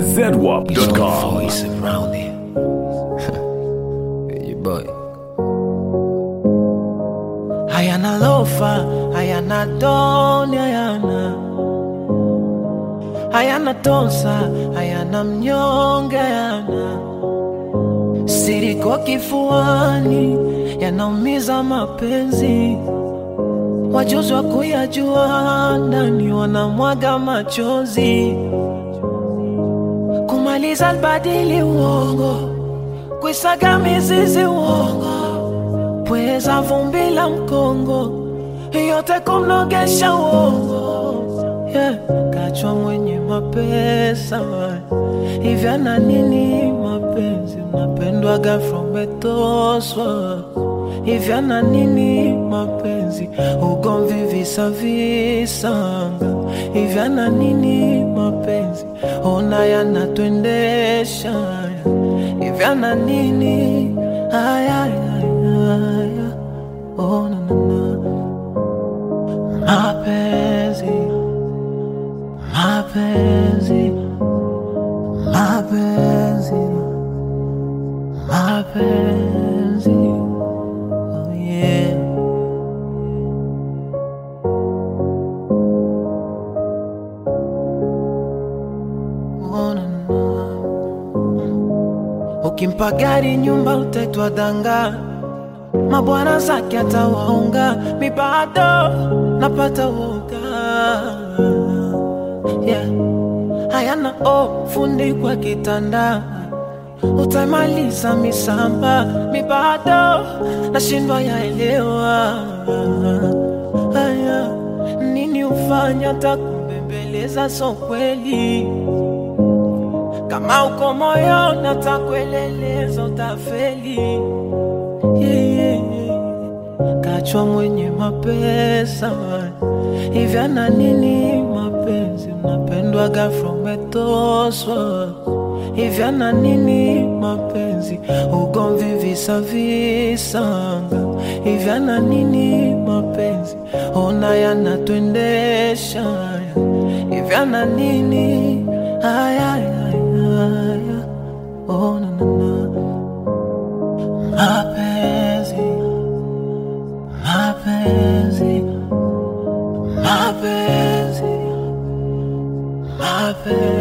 ZWAP.com. voice around it. Your boy. hayana lofa hayana doni hayana hayana tosa hayana mnyonge hayana siriko kifuani yanaumiza mapenzi wajuzi wa kuyajua ndani wanamwaga machozi kumaliza albadili uongo kuisaga mizizi uongo pweza vumbi la mkongo yote kumnogesha uongo yeah. kachwa mwenye mapesa hivya na nini mapenzi unapendwaga frometoswa hivya na nini mapenzi ugomvi visa visanga hivya na nini mapenzi ona yanatwendesha hivya na nini aya, aya, aya. Oh, na, na, na. mapenzi mapenzi mapenzi mapenzi oh, yeah. Oh, na, na. ukimpa gari nyumba utaitwa danga mabwana zake atawaunga mibado napata woga yeah. hayana o fundi kwa kitanda utamaliza misamba mibado nashindwa yaelewa haya nini ufanya takumbembeleza so kweli kama uko moyo natakueleleza utafeli yeah, yeah, yeah. kachwa mwenye mapesa hivya na nini mapenzi unapendwaga frometoswa hivya na nini mapenzi ugomvi visa visanga hivya na nini mapenzi ona yanatwendesha hivya na nini aya, aya, aya. Oh, na, na, na. mapenzi mapenzi mapenzi mapenzi